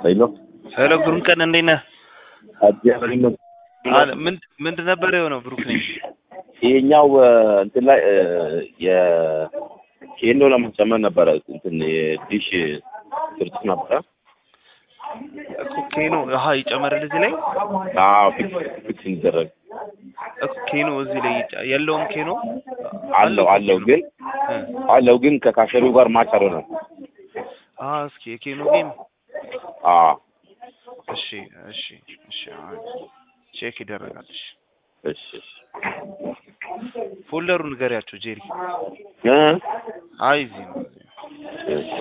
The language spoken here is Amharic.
ሄሎ ሄሎ ብሩክ ቀን እንዴት ነህ? እግዚአብሔር ይመስገን። አለ ምን ምንድን ነበር የሆነው? ብሩክ ነኝ። ይሄኛው እንትን ላይ የኬኖ ለማስጨመር ነበረ እንትን የዲሽ ስርጭት ነበረ። እኮ ኬኖ አሀ ይጨመርል እዚህ ላይ አዎ ፊክስ ፊክስ እንዲደረግ እኮ ኬኖ እዚህ ላይ ይጫ- የለውም ኬኖ አለው አለው ግን እ አለው ግን ከካሸሪው ጋር ማች አልሆነም። አ እስኪ የኬኖ ጌም አዎ እሺ እሺ እሺ አይ፣ ቼክ ይደረጋል። እሺ እሺ እሺ ፎልደሩ ንገሪያቸው ጄሪ። እ አይ እዚህ ነው እዚህ ነው። እሺ